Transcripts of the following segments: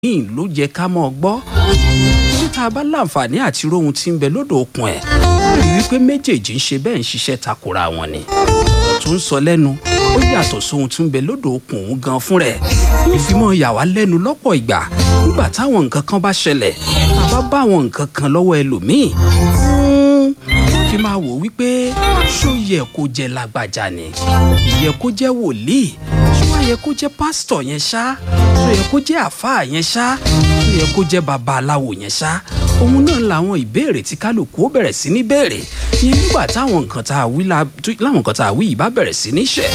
míì ló yẹ ká mọ́ ọ gbọ́ bí tá a bá láǹfààní àti rohun tí ń bẹ lódò okùn ẹ̀ rí wípé méjèèjì ń ṣe bẹ́ẹ̀ ń ṣiṣẹ́ takora wọn ni tó ń sọ lẹ́nu ó yàtọ̀ sóhun tí ń bẹ lódò okùn òun gan fún rẹ̀ ìfimọ̀ yà wá lẹ́nu lọ́pọ̀ ìgbà nígbà táwọn nǹkan kan bá ṣẹlẹ̀ tá a bá bá àwọn nǹkan kan lọ́wọ́ ẹlòmíì fi máa wò wípé ṣó yẹ kó jẹ́ lágbájá ni yẹ kó jẹ́ wòlíì ṣó wá yẹ kó jẹ́ pásítọ̀ yẹn ṣá ṣó yẹ kó jẹ́ àfáà yẹn ṣá ṣó yẹ kó jẹ́ babaláwo yẹn ṣá òun náà làwọn ìbéèrè tí kálukú ó bẹ̀rẹ̀ sí ní béèrè yẹn nígbà táwọn nǹkan tá a wí láwọn nǹkan tá a wí yìí bá bẹ̀rẹ̀ sí ní ṣẹ̀.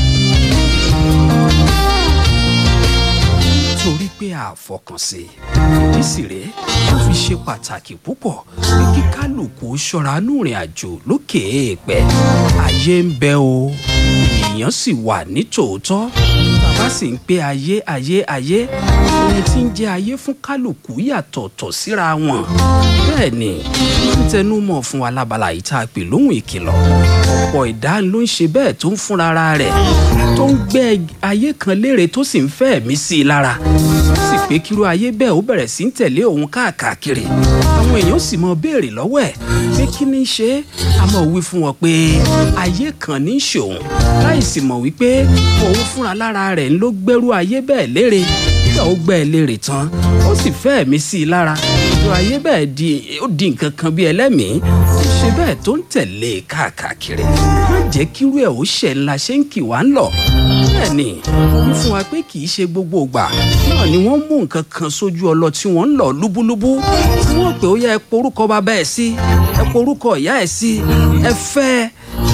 torí pé àfọkànsí ìdí sì rèé ó fi ṣe pàtàkì púpọ̀ pé kí kálukú ṣọ́ra núrìn àjò lókè èèpẹ̀ ayé ń bẹ o èèyàn sì wà ní tòótọ́ bàbá sì ń pé ayé ayé ayé ohun tí ń jẹ́ ayé fún kálukú yàtọ̀ọ̀tọ̀ síra wọn bẹ́ẹ̀ ni wọ́n ń tẹnu mọ́ fún wa lábala yìí tá a pè lóhùn ìkìlọ̀ ọ̀pọ̀ ìdá ló ń ṣe bẹ́ẹ̀ tó ń fúnra rẹ̀ tó ń gbé ayé kan léèrè tó sì ń fẹ́ ẹ̀mí sí i lára sì pé kírú ayé bẹ́ẹ̀ ó bẹ̀rẹ̀ sí ń tẹ̀lé òun káàkiri àwọn èèyàn sì mọ béèrè lọ́wọ́ ẹ̀ pé kí ni í ṣe a mọ̀ wí fún wọn pé ayé kan ní í ṣe òun láì sì mọ̀ wípé òun fúnra lára rẹ̀ ń ló gbẹ́rú ayé bẹ́ẹ̀ léèrè nígbà ó gbẹ́ ẹ léèrè tán ó sì fẹ́ ẹ̀mí sí i lára irú ayé bẹ́ẹ̀ di ó di nǹkan kan bí ẹlẹ́mìí ó ṣe bẹ́ẹ̀ tó ń tẹ̀lé káàkiri má jẹ́ kírú ẹ̀ ó ṣẹ̀ ńlá ṣe ń kì wá ń lọ bẹ́ẹ̀ ni wọ́n fún wa pé kì í ṣe gbogbo ìgbà náà ni wọ́n mú nǹkan kan sójú ọlọ tí wọ́n ń lọ lúbúlúbú tí wọ́n pè ó yẹ ẹ porúkọ bàbá ẹ̀ sí ẹ porúkọ ìyá ẹ̀ sí ẹ fẹ́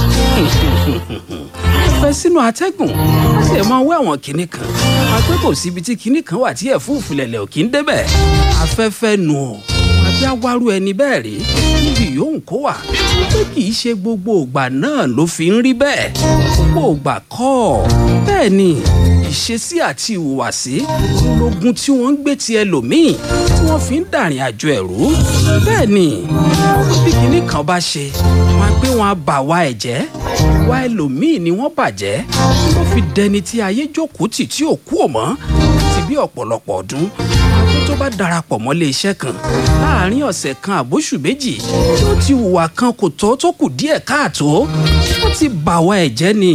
fẹ́ sínú atẹ́gùn wọ́n sì máa wé àwọn kinní kan àpé kò síbi tí kinní kan wà tí ẹ̀fúùfù lẹ̀lẹ̀ ò kí ń débẹ̀ afẹ́fẹ́ nu ọ̀ àbí awárú ẹni bẹ́ẹ̀ rí níbi yòówù kó wà pé kì í ṣe gbogbo ògbà náà ló fi ń rí bẹ́ẹ̀ gbogbo ògbà kọ́ bẹ́ẹ̀ ni ìṣesí àti ìhùwàsí ológun tí wọ́n ń gbé ti ẹlòmíì tí wọ́n fi ń dàrin àjò ẹ̀rú bẹ́ẹ̀ ni bí kinní kan bá ṣe wọn á gbé wọn á bà wá ẹ̀jẹ̀ wá ẹlòmíì ni wọ́n bàjẹ́ tó fi dẹni tí ayé jókòó tì tí ò kú ò mọ́ ti bí ọ̀pọ̀lọpọ̀ ọdún àwọn tó bá darapọ̀ mọ́lé iṣẹ́ kan láàárín ọ̀sẹ̀ kan àbóṣù méjì tó ti hùwà kan kò tọ́ tó kù díẹ̀ káàtó wọ́n ti bà wá ẹ̀jẹ̀ ni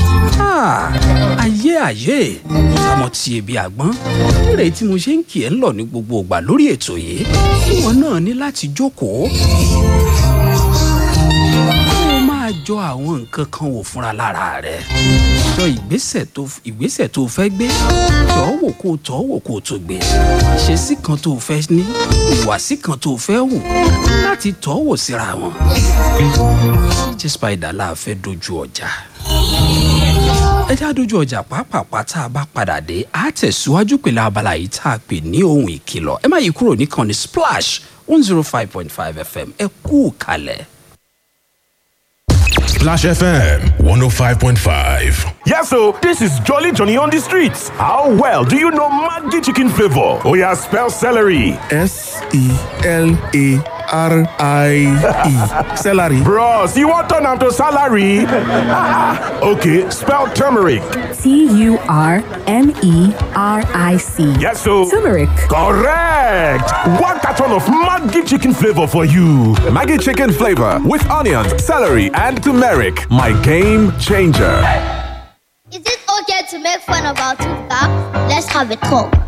ayé ayé àmọ́ ti ebi àgbọ́n eré tí mo ṣe ń kì ẹ́ ń lọ ní gbogbo ìgbà lórí ètò yìí ìwọ náà ní láti jókòó máa jọ àwọn nǹkan kan wò fúnra lára rẹ̀ jọ ìgbésẹ̀ tó ìgbésẹ̀ tó fẹ́ gbé jọ wò kó tọ́ wò kó tó gbé ìṣesí kan tó fẹ́ ní ìwàsí kan tó fẹ́ wò láti tọ́ wò síra wọn. jíjẹ́ spider la fẹ́ dojú ọjà ẹ já dojú ọjà pàápàá tá a bá padà dé a tẹ̀síwájú pẹ̀lú abala yìí tá a pè ní ohun ìkìlọ̀ ẹ má yí kúrò níkànnì splash one zero five point five fm ẹ kú kalẹ̀. Splash FM 105.5. Yes, so this is Jolly Johnny on the streets. How well do you know Maggi chicken flavor? Oh, yeah, spell celery. S E L A R I E. Celery. Bros, you want turn to salary? okay, spell turmeric. T U R M E R I C. Yes, so Turmeric. correct. One carton of Maggi chicken flavor for you. Maggie chicken flavor with onions, celery, and turmeric. My game changer. Is it okay to make fun of our two thumbs? Let's have a talk.